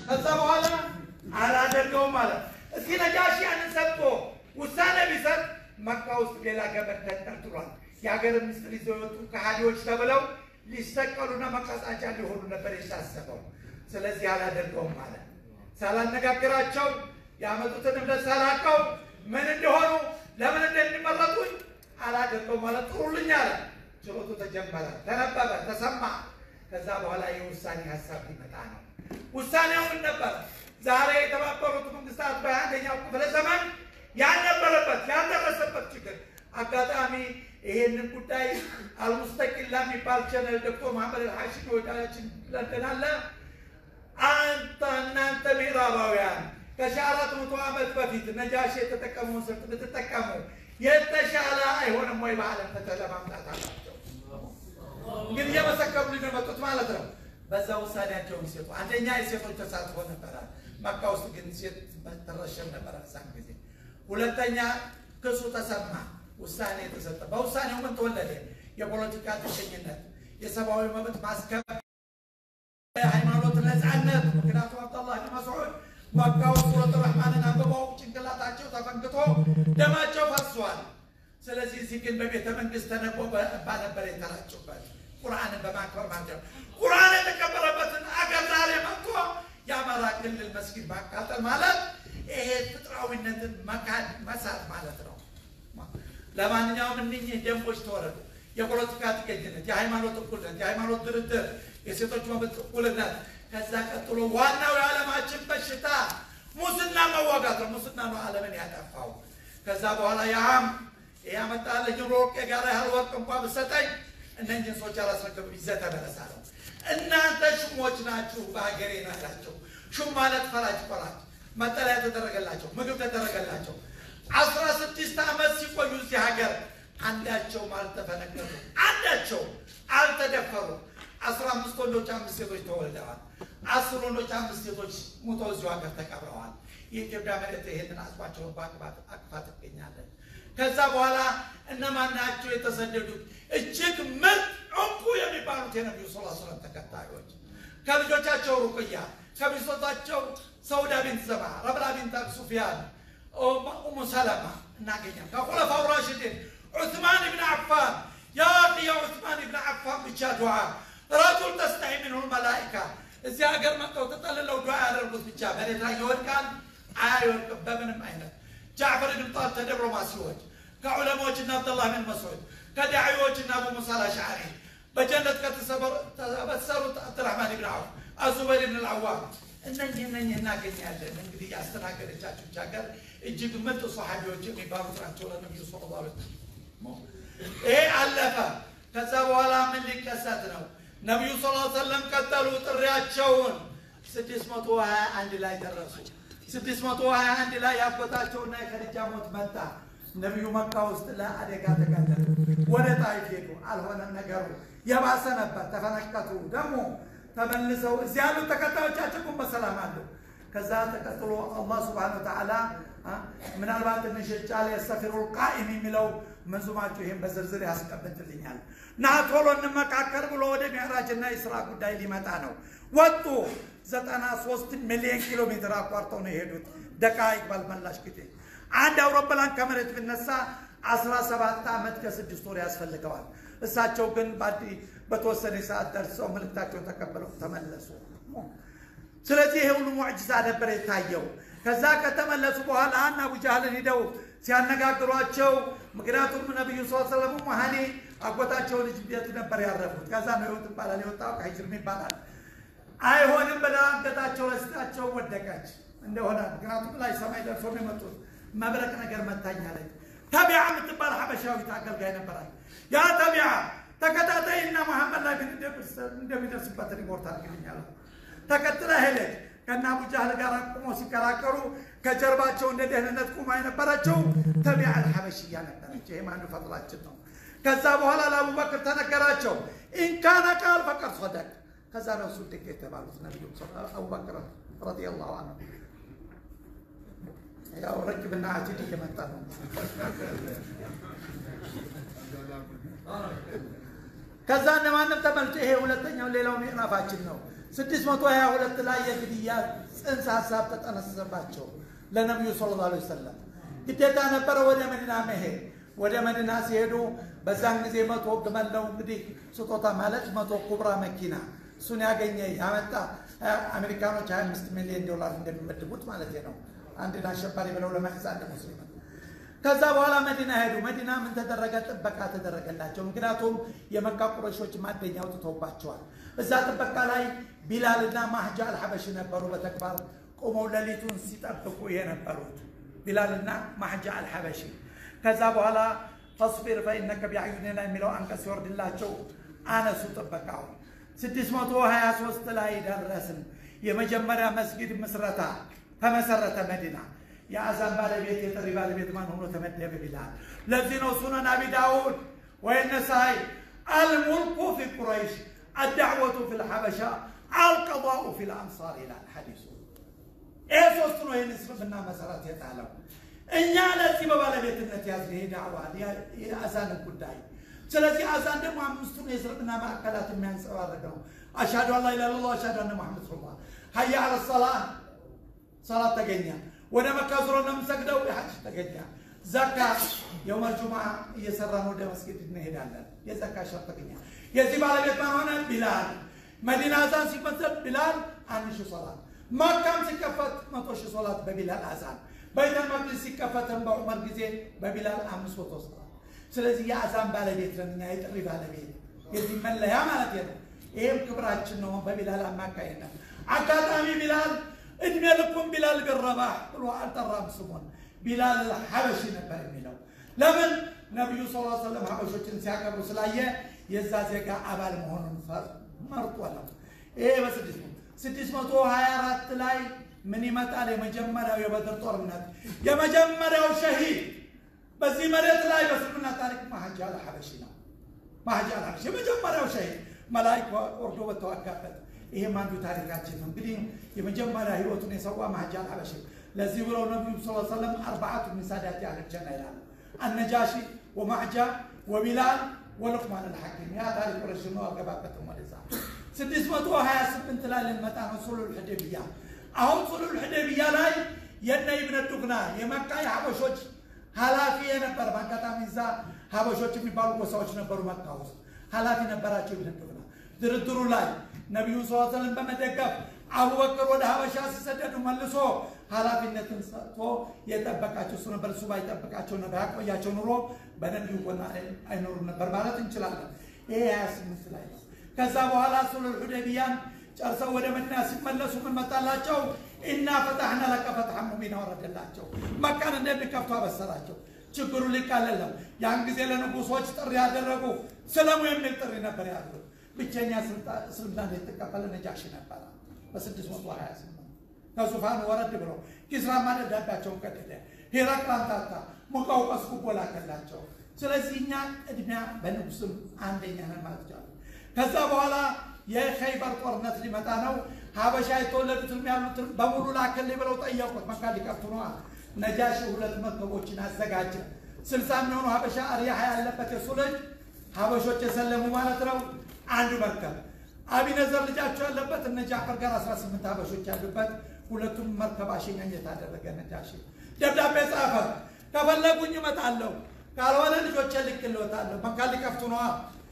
ከዛ በኋላ አላደርገውም አለ። እስኪ ነጃሺ ያንን ሰጥቶ ውሳኔ ቢሰጥ መካ ውስጥ ሌላ ገመድ ተንጠልጥሏል። የሀገር ምስጢር ይዘው የወጡ ከሃዲዎች ተብለው ሊሰቀሉና መቀጣጫ ሊሆኑ ነበር የታሰበው። ስለዚህ አላደርገውም አለ። ሳላነጋግራቸው ያመጡትን እምነት ሳላቀው ምን እንደሆኑ ለምን እንደሚመረጡኝ አላደርገውም ማለት ጥሩልኝ አለ። ችሎቱ ተጀመረ፣ ተነበበ፣ ተሰማ። ከዛ በኋላ የውሳኔ ሀሳብ ሊመጣ ነው። ውሳኔውን ነበር ዛሬ የተባበሩት መንግስታት በአንደኛው ክፍለ ዘመን ያልነበረበት ያልደረሰበት ችግር አጋጣሚ ይሄንን ጉዳይ አልሙስተቂላ የሚባል ቸነል ዶክተር መሐመድ አልሐሺም ወዳችን ለንደን አለ። አንተ እናንተ ምዕራባውያን ከሺህ አራት መቶ ዓመት በፊት ነጃሺ የተጠቀመውን ስልት ብትጠቀሙ የተሻለ አይሆንም ወይ? በዓለም ፍትህ ለማምጣት አላቸው። እንግዲህ እየመሰከሩ ሊመጡት ማለት ነው። በዛ ውሳኔያቸውን ሲሰጡ አንደኛ የሴቶች ተሳትፎ ነበረ። መካ ውስጥ ግን ሴት ትረሸን ነበረ እዛን ጊዜ። ሁለተኛ ክሱ ተሰማ፣ ውሳኔ የተሰጠ። በውሳኔው ምን ተወለደ? የፖለቲካ ጥገኝነት፣ የሰብአዊ መብት ማስከበር፣ የሃይማኖት ነፃነት። ምክንያቱም አብደላህ ብን መስዑድ መካ ውስጥ ሱረት ረሕማንን አንብበው ጭንቅላታቸው ተፈንክቶ ደማቸው ፈሷል። ስለዚህ እዚህ ግን በቤተ መንግስት ተነቦ ባነበር የተራጩበት ቁርአንን በማክበር ማለት ነው። ቁርአን የተከበረበትን አገር ዛሬ መጥቶ የአማራ ክልል መስጊድ ማቃጠል ማለት ይሄ ፍጥራዊነትን መካድ መሳት ማለት ነው። ለማንኛውም እኒህ ደንቦች ተወረዱ። የፖለቲካ ጥገኝነት፣ የሃይማኖት እኩልነት፣ የሃይማኖት ድርድር፣ የሴቶች መብት እኩልነት። ከዛ ቀጥሎ ዋናው የዓለማችን በሽታ ሙስና መዋጋት ነው። ሙስና ነው ዓለምን ያጠፋው። ከዛ በኋላ ያም ያመጣልኝ ወርቅ የጋራ ያህል ወርቅ እንኳ ብሰጠኝ እነኝህን ሰዎች አላስረክብም ይዘህ ተመለስ አለው። እናንተ ሹሞች ናችሁ በሀገሬ ነው ያላቸው። ሹም ማለት ፈራጅ ፈራጅ፣ መጠለያ ተደረገላቸው፣ ምግብ ተደረገላቸው። አስራ ስድስት ዓመት ሲቆዩ እዚህ ሀገር አንዳቸውም አልተፈነገሩ፣ አንዳቸው አልተደፈሩ። አስራ አምስት ወንዶች አምስት ሴቶች ተወልደዋል። አስር ወንዶች አምስት ሴቶች ሙተው እዚሁ ሀገር ተቀብረዋል። የኢትዮጵያ መሬት ይሄንን አጽፋቸውን በአቅፋት አቅፋ ትገኛለን። ከዛ በኋላ እነማን ናቸው የተሰደዱት? እጅግ ምርጥ እንቁ የሚባሉት የነቢዩ ስ ሰለም ተከታዮች ከልጆቻቸው ሩቅያ፣ ከሚስቶቻቸው ሰውዳ ቢንት ዘባ፣ ረብላ ቢንት አቢ ሱፊያን፣ ኡሙ ሰለማ እናገኛል። ከኹለፋው ራሽዲን ዑስማን ብን አፋን ያ ያ ዑስማን ብን አፋን ብቻ ዱዓ ረጁል ተስተሒ ሚንሁ መላኢካ እዚህ ሀገር መጥተው ተጠልለው ዱዓ ያደርጉት ብቻ መሬት ላይ ይወድቃል? አይወድቅም በምንም አይነት ጃዕፈር ብን ጣል ተደብሎማሲዎች ከዑለማዎችና አብደላህ ብን መስዑድ ከዳዒዎችና አቡ ሙሳ አልአሽዓሪ በጀነት ከተበሰሩት አብድራህማን ብን ዐውፍ አዙበይር ብን አልዓዋም እነኚህ እነኚህ እናገኛለን። እንግዲህ ያስተናገደቻቸው ሀገር እጅግ ምርጥ ሰሓቢዎች የሚባሉት ናቸው ለነቢዩ ስ ላ ይሄ አለፈ። ከዛ በኋላ ምን ሊከሰት ነው? ነቢዩ ስ ሰለም ቀጠሉ ጥሪያቸውን። ስድስት መቶ ሀያ አንድ ላይ ደረሱ። ስድስት መቶ ሀያ አንድ ላይ ያጎታቸውና የከድጃ ሞት መጣ። ነቢዩ መካ ውስጥ ለአደጋ ተጋለጡ። ወደ ጣይፍ ሄዱ። አልሆነም ነገሩ፣ የባሰ ነበር። ተፈነከቱ። ደግሞ ተመልሰው እዚህ ያሉት ተከታዮቻቸው ግን በሰላም አሉ። ከዛ ተቀጥሎ አላህ ስብሓነ ወተዓላ ምናልባት ትንሽ ጫለ የሰፊሩል ቃኢም የሚለው መንዙማቸው ይህን በዝርዝር ያስቀምጥልኛል። ና ቶሎ እንመካከል ብሎ ወደ ሚዕራጅና የስራ ጉዳይ ሊመጣ ነው። ወጡ። ዘጠና ሶስት ሚሊዮን ኪሎ ሜትር አቋርጠው ነው የሄዱት። ደቃይቅ ባልመላሽ ጊዜ አንድ አውሮፕላን ከመሬት ብነሳ አስራ ሰባት ዓመት ከስድስት ወር ያስፈልገዋል። እሳቸው ግን በተወሰነ ሰዓት ደርሰው መልእክታቸውን ተቀብለው ተመለሱ። ስለዚህ ይሄ ሁሉ ሙዕጅዛ ነበር የታየው። ከዛ ከተመለሱ በኋላ አና አቡጃህልን ሂደው ሲያነጋግሯቸው፣ ምክንያቱም ነቢዩ ስ ሰለም መሀኒ አጎታቸው ልጅ ቤት ነበር ያረፉት። ከዛ ነው ህይወት ይባላል የወጣው ከሂጅርም ይባላል። አይሆንም ብላ አንገታቸው ለስታቸው ወደቀች እንደሆነ ምክንያቱም ላይ ሰማይ ደርሶ ነው የመጡት መብረቅ ነገር መታኛለች። ተቢዓ የምትባል ሀበሻዊት አገልጋይ ነበራል። ያ ተቢዓ ተከታታይና መሐመድ ላይ እንደሚደርስበት ሪፖርት አድርግልኛለሁ። ተከትላ ሄደች። ከነ አቡ ጃህል ጋር ቁሞ ሲከራከሩ ከጀርባቸው እንደ ደህንነት ቁማ የነበረችው ተቢዓ አልሐበሽያ ነበረች። ይህም አንዱ ፈጥላችን ነው። ከዛ በኋላ ለአቡበክር ተነገራቸው። ኢንካነ ቃል ፈቀድ ሶደቅ። ከዛ ነው እሱ ድቅ የተባሉት ነቢዩ አቡበክር ረዲየላሁ አንሁ ያው ረጅብና አቲድ እየመጣ ነው። ከዛ እነማንም ተመልጦ ይሄ ሁለተኛው ሌላው ምዕራፋችን ነው። ስድስት መቶ ሀያ ሁለት ላይ የግድያ ጽንሰ ሀሳብ ተጠነሰሰባቸው ለነቢዩ ሰለላሁ ዐለይሂ ወሰለም ግዴታ ነበረ ወደ መዲና መሄድ። ወደ መዲና ሲሄዱ በዛን ጊዜ መቶ ግመል ነው እንግዲህ ስጦታ ማለት መቶ ኩብራ መኪና እሱን ያገኘ ያመጣ አሜሪካኖች 25 ሚሊዮን ዶላር እንደሚመድቡት ማለት ነው። አንድን አሸባሪ ብለው ለመያዝ አንድ ሙስሊም ከዛ በኋላ መዲና ሄዱ። መዲና ምን ተደረገ? ጥበቃ ተደረገላቸው። ምክንያቱም የመካ ቁረሾች ማደኛ አውጥተውባቸዋል። እዛ ጥበቃ ላይ ቢላልና ማህጃ አልሐበሽ ነበሩ። በተግባር ቆመው ሌሊቱን ሲጠብቁ የነበሩት ቢላልና ማህጃ አልሐበሺ። ከዛ በኋላ ፈስቢር ፈኢነከ ቢአዩኒና የሚለው አንቀጽ ሲወርድላቸው አነሱ ጥበቃውን። 623 ላይ ደረስን። የመጀመሪያ መስጊድ ምስረታ ተመሰረተ መዲና። የአዛን ባለቤት የጥሪ ባለቤት ማን ሆኖ ተመደበ ቢላል። ለዚህ ነው ሱነን አቢ ዳውድ ወይነሳይ አልሙልኩ ፊ ቁረይሽ አዳዕወቱ ፊ ልሐበሻ አልቀضኡ ፊ ልአንሳር ይላል ሐዲሱ። ይህ ሶስቱ ነው ይህን እስልምና መሰረት የጣለው። እኛ ለዚህ በባለቤትነት ያዝን ይሄ ዳዕዋ የአዛንን ጉዳይ። ስለዚህ አዛን ደግሞ አምስቱን የእስልምና ማዕከላት የሚያንጸባርቅ ነው። አሽሃዱ አን ላ ኢላሃ ኢለላህ አሽሃዱ አነ ሙሐመድ ረሱሉላህ። ሀያ አለ ሰላህ ሰላት ተገኘ። ወደ መካ ዙሮ ነው የምንሰግደው የሐጅ ተገኘ። ዘካ የውመል ጁምዓ እየሰራን ወደ መስጊድ እንሄዳለን። የዘካ ሸር ተገኘ። የዚህ ባለቤት ማን ሆነ? ቢላል። መዲና አዛን ሲፈጸም ቢላል አንድ ሺህ ሶላት፣ መካም ሲከፈት መቶ ሺህ ሶላት በቢላል አዛን፣ በይተል መቅዲስ ሲከፈትም በዑመር ጊዜ በቢላል አምስት መቶ ሶላት። ስለዚህ የአዛን ባለቤት ነን እኛ፣ የጥሪ ባለቤት የዚህ መለያ ማለት ነው። ይሄም ክብራችን ነው። በቢላል አማካይነት አጋጣሚ ቢላል እድሜ ልኩም ቢላል ቢረባህ ብሎ አልጠራም ስሙን። ቢላል ሐበሺ ነበር የሚለው ለምን? ነቢዩ ስ ሰለም ሐበሾችን ሲያከብሩ ስላየ የዛ ዜጋ አባል መሆኑን መርጦ ነው። ይሄ በስድስት ስድስት መቶ ሀያ አራት ላይ ምን ይመጣል? የመጀመሪያው የበድር ጦርነት የመጀመሪያው ሸሂድ በዚህ መሬት ላይ በእስልምና ታሪክ ማህጃ አልሐበሺ ነው። ማህጃ አልሐበሺ የመጀመሪያው ሸሂድ መላይክ ወርዶ በተዋጋበት ይሄም አንዱ ታሪካችን ነው። እንግዲህ የመጀመሪያ ህይወቱን የሰዋ ማህጃ አልሐበሺ። ለዚህ ብለው ነቢዩ ስ ሰለም አርባዓቱ ሚን ሳዳቲ አህል ጀና ይላሉ። አነጃሺ ወማህጃ ወቢላል ወሉቅማን አልሐኪም። ያ ታሪክ ቁረሽ ነው፣ አልገባበትም ወደዛ። ስድስት መቶ ሀያ ስምንት ላይ ልንመጣ ነው። ሱሉል ሑደይቢያ። አሁን ሱሉል ሑደይቢያ ላይ የነ ኢብነ ዱግና የመካ የሀበሾች ኃላፊ የነበረ በአጋጣሚ እዛ ሀበሾች የሚባሉ ጎሳዎች ነበሩ መካ ውስጥ ኃላፊ ነበራቸው ኢብነ ዱግና ድርድሩ ላይ ነቢዩ ስ ሰለም በመደገፍ አቡበክር ወደ ሀበሻ ሲሰደዱ መልሶ ኃላፊነትን ሰጥቶ የጠበቃቸው እሱ ነበር። እሱ ባይጠበቃቸው ነበር ያቆያቸው ኑሮ በነቢዩ ጎን አይኖሩም ነበር ማለት እንችላለን። ይሄ ሀያ ስምንት ላይ ነው። ከዛ በኋላ ሱሉል ሑደይቢያን ጨርሰው ወደ መዲና ሲመለሱ ምን መጣላቸው? ኢና ፈታሕና ለከ ፈትሐን ሙቢና ወረደላቸው። መካን እንደሚከፍቱ አበሰራቸው። ችግሩ ሊቃለል ነው። ያን ጊዜ ለንጉሶች ጥሪ ያደረጉ ስለሙ የሚል ጥሪ ነበር ያሉት። ብቸኛ እስልምና የተቀበለ ነጃሺ ነበረ በ628 ከዙፋኑ ወረድ ብሎ ኪስራማ ደብዳቤያቸውን ቀደደ። ሄራቅል ታታ ሙቀውቀስ ጉቦ ላከላቸው። ስለዚህ እኛ ቅድሚያ በንጉስም አንደኛ ነን ማለት ይቻላል። ከዛ በኋላ የኸይበር ጦርነት ሊመጣ ነው። ሀበሻ የተወለዱትም ያሉትን በሙሉ ላክልኝ ብለው ጠየቁት። መካ ሊከፍቱ ነዋ። ነጃሺ ሁለት መርከቦችን አዘጋጀ። ስልሳ የሚሆኑ ሀበሻ አርያሃ ያለበት የሱ ልጅ ሀበሾች የሰለሙ ማለት ነው። አንዱ መርከብ አቢነዘር ልጃቸው ያለበት እነ ጃፈር ጋር 18 ሀበሾች ያሉበት ሁለቱም መርከብ አሸኛኘት አደረገ። ነጃሺ ደብዳቤ ጻፈ። ከፈለጉኝ እመጣለሁ፣ ካልሆነ ልጆቼ ልክልዎታለሁ። መካ ሊከፍቱ ነዋ።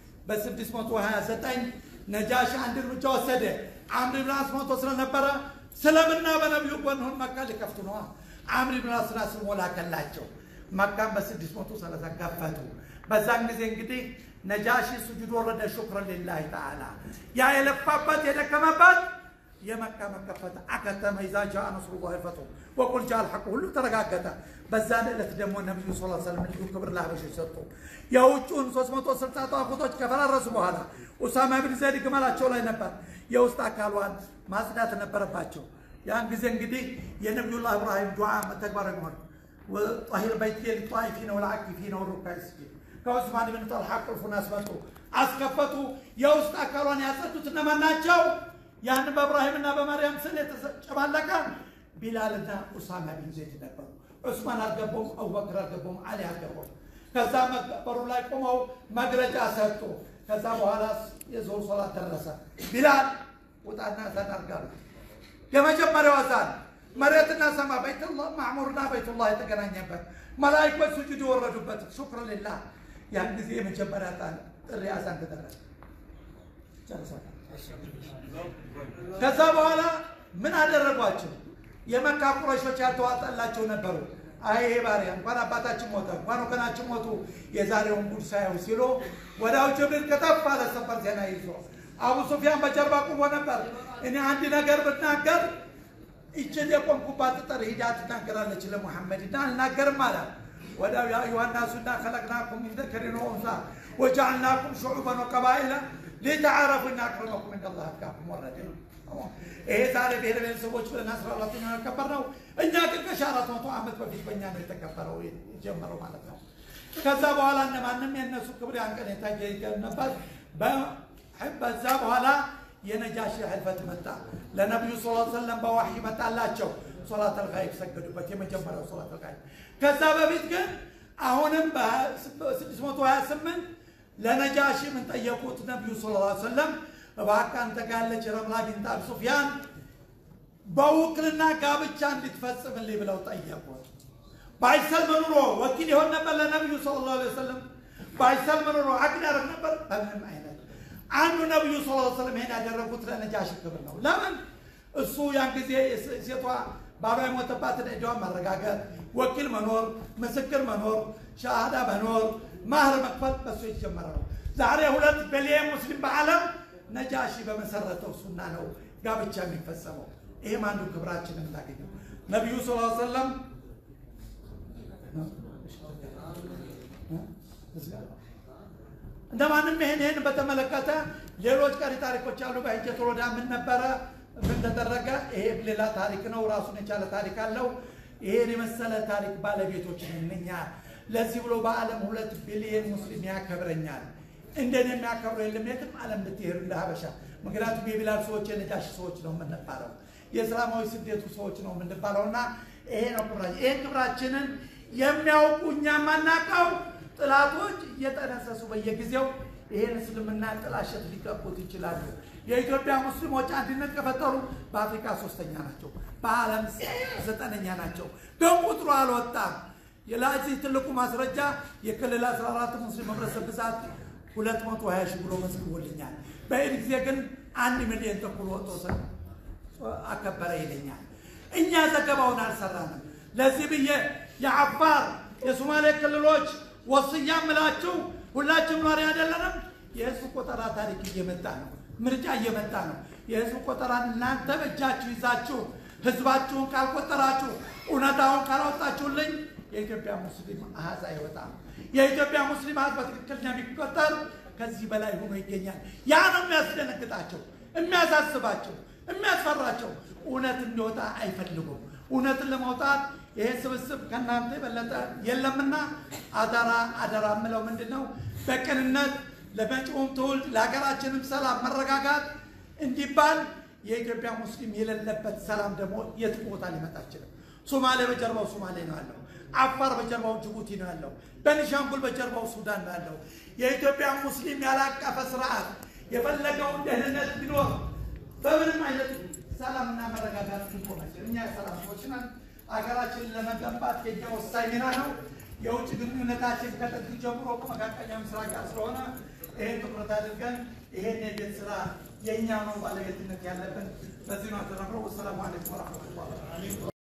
በ629 ነጃሺ አንድ እርምጃ ወሰደ። አምር ብን አስ ሞቶ ስለነበረ ስለምና በነቢዩ ጎን ሆን መካ ሊከፍቱ ነዋ። አምር ብን አስ ስሞ ላከላቸው። መካም በ630 ከፈቱ። በዛን ጊዜ እንግዲህ ነጃሺ ስጁድ ወረደ። ሹክረን ሊላሂ ተዓላ ያ የለፋበት የደከመበት የመካ መከፈት አከተመ። ኢዛ ጃአ ነስሩላሂ ወልፈትሑ ወቁል ጃአ አልሐቁ ሁሉ ተረጋገጠ። በዛን ዕለት ደግሞ ነቢዩ ስ ሰለም ልዩ ክብር ለሀበሾች ሰጡ። የውጩን 360 ጠዋቁቶች ከፈራረሱ በኋላ ኡሳማ ብን ዘይድ ግመላቸው ላይ ነበር። የውስጥ አካሏን ማጽዳት ነበረባቸው። ያን ጊዜ እንግዲህ የነቢዩላህ ኢብራሂም ዱዓ ተግባራዊ ሆነ። ጠሂር በይቴ ሊጧኢፊነ ወልዓኪፊነ ወሩካዕ ስጁድ ከዑስማን ብን ጠልሓ ቁልፉን አስመጡ፣ አስከፈቱ። የውስጥ አካሏን ያጸዱት እነማን ናቸው? ያን በእብራሂምና በማርያም ስል የተጨማለቀ ቢላልና ኡሳማ ቢን ዘይድ ነበሩ። ዑስማን አልገቡም፣ አቡበክር አልገቡም፣ አሊ አልገቡም። ከዛ በሩ ላይ ቆመው መግለጫ ሰጡ። ከዛ በኋላ የዞር ሶላት ደረሰ። ቢላል ውጣና እሳት አድርጋሉት። የመጀመሪያው አዛን መሬትና ሰማ በይቱላህ ማዕሙርና በይቱላህ የተገናኘበት መላይኮች ሱጁድ የወረዱበት ሹክር ሊላህ ያን ጊዜ የመጀመሪያ ጣን ጥሪ አዛን ተደረገ። ጨርሰናል። ከዛ በኋላ ምን አደረጓቸው? የመካ ቁረሾች ያልተዋጠላቸው ነበሩ። አይ ይሄ ባሪያ እንኳን አባታችን ሞተ እንኳን ወገናችን ሞቱ የዛሬውን ጉድ ሳየው ሲሉ ወዳው ጅብሪል ከተፍ አለ ሰበር ዜና ይዞ አቡ ሱፊያን በጀርባ ቁሞ ነበር። እኔ አንድ ነገር ብናገር ይችን የቆምኩባት ጥጠር ሂዳ ትናገራለች ለሙሐመድ እና አልናገርም አለ። ወዳው ያ አዩሃ ናሱ ኢና ኸለቅናኩም ሚን ዘከሪን ወኡንሳ ወጀዐልናኩም ሹዑበን ወቀባኢላ ሊተዓረፉ ኢና አክረመኩም ኢንደላህ አትቃኩም ወረደ። ይሄ ዛሬ ብሔር ብሔረሰቦች ብለን አስራ አራተኛ ያከበር ነው። እኛ ግን ከሺ አራት መቶ ዓመት በፊት በእኛ ነው የተከበረው የጀመረው ማለት ነው። ከዛ በኋላ እነማንም የእነሱ ክብር ያን ቀን የታየ ነበር። በዛ በኋላ የነጃሺ ሕልፈት መጣ። ለነቢዩ ስ ሰለም በዋሒ መጣላቸው። ሶላት አልጋይብ ሰገዱበት፣ የመጀመሪያው ሶላት አልጋይብ። ከዛ በፊት ግን አሁንም በ628 ለነጃሺ ምን ጠየቁት? ነቢዩ ስ ሰለም እባክህ አንተ ጋር ያለች ረምላ ቢንት አቢ ሱፊያን በውክልና ጋብቻ እንድትፈጽምልኝ ብለው ጠየቁት። ባይሰልም ኑሮ ወኪል ይሆን ነበር ለነቢዩ ሰለላሁ ዐለይሂ ወሰለም። ባይሰልም ኑሮ አቅድ ያደርግ ነበር በምንም አይነት። አንዱ ነቢዩ ሰለላሁ ዐለይሂ ወሰለም ይሄን ያደረጉት ለነጃሺ ክብር ነው። ለምን እሱ ያን ጊዜ ሴቷ ባሏ የሞተባትን ዕዳዋን ማረጋገጥ፣ ወኪል መኖር፣ ምስክር መኖር፣ ሻሃዳ መኖር፣ ማህር መክፈል በሱ የተጀመረ ነው። ዛሬ ሁለት ቢሊየን ሙስሊም በዓለም ነጃሺ በመሰረተው ሱና ነው ጋብቻ የሚፈጸመው። ይሄም አንዱ ክብራችንን እናገኘው። ነቢዩ ስ ሰለም እንደማንም ይህን ይህን በተመለከተ ሌሎች ቀሪ ታሪኮች አሉ። በሂጀቱል ወዳ ምን ነበረ? ምን ተደረገ? ይሄ ሌላ ታሪክ ነው፣ ራሱን የቻለ ታሪክ አለው። ይሄን የመሰለ ታሪክ ባለቤቶች ነን እኛ። ለዚህ ብሎ በዓለም ሁለት ቢሊየን ሙስሊም ያከብረኛል። እንደኔ የሚያከብረው የለም የትም ዓለም ብትሄዱ እንደ ሀበሻ። ምክንያቱም የቢላል ሰዎች የነጃሽ ሰዎች ነው የምንባለው፣ የእስላማዊ ስደቱ ሰዎች ነው የምንባለው እና ይሄ ነው ክብራችን። ይህን ክብራችንን የሚያውቁ እኛ የማናውቀው ጥላቶች እየጠነሰሱ በየጊዜው ይህን እስልምና ጥላሸት ሊቀቡት ይችላሉ። የኢትዮጵያ ሙስሊሞች አንድነት ከፈጠሩ በአፍሪካ ሶስተኛ ናቸው፣ በዓለም ዘጠነኛ ናቸው። ግን ቁጥሩ አልወጣም። ለዚህ ትልቁ ማስረጃ የክልል 14 ሙስሊም ህብረተሰብ ብዛት 220 ሺህ ብሎ መዝግቦልኛል። በኢድ ጊዜ ግን አንድ ሚሊዮን ተኩል ወጥቶ አከበረ ይለኛል። እኛ ዘገባውን አልሰራንም። ለዚህ ብዬ የአፋር የሶማሌ ክልሎች ወስያ ምላችሁ ሁላችሁም ኗሪ አይደለንም። የህዝብ ቆጠራ ታሪክ እየመጣ ነው። ምርጫ እየመጣ ነው። የህዝብ ቆጠራን እናንተ በእጃችሁ ይዛችሁ ህዝባችሁን ካልቆጠራችሁ እውነታውን ካላወጣችሁልኝ የኢትዮጵያ ሙስሊም አሃዝ አይወጣም። የኢትዮጵያ ሙስሊም አሃዝ በትክክል የሚቆጠር ከዚህ በላይ ሆኖ ይገኛል። ያ ነው የሚያስደነግጣቸው፣ የሚያሳስባቸው፣ የሚያስፈራቸው። እውነት እንዲወጣ አይፈልጉም። እውነትን ለማውጣት ይሄ ስብስብ ከእናንተ የበለጠ የለምና አደራ አደራ የምለው ምንድን ነው? በቅንነት ለመጪውም ትውልድ ለሀገራችንም ሰላም መረጋጋት እንዲባል የኢትዮጵያ ሙስሊም የሌለበት ሰላም ደግሞ የት ቦታ ሊመጣ አይችልም። ሶማሌ በጀርባው ሶማሌ ነው ያለው። አፋር በጀርባው ጅቡቲ ነው ያለው። በኒሻንጉል በጀርባው ሱዳን ነው ያለው። የኢትዮጵያ ሙስሊም ያላቀፈ ስርዓት የፈለገውን ደህንነት ቢኖር በምንም አይነት ሰላምና መረጋጋት ሊቆመችል እኛ የሰላም ሰዎች ነን። ሀገራችንን ለመገንባት የኛ ወሳኝ ሚና ነው። የውጭ ግንኙነታችን ከጥንት ጀምሮ ከመካከለኛው ምስራቅ ጋር ስለሆነ ይሄን ትኩረት አድርገን ይሄን የቤት ስራ የእኛ ነው ባለቤትነት ያለብን። በዚህ ነው ተረምረው። ወሰላሙ አለይኩም ወረሕመቱላህ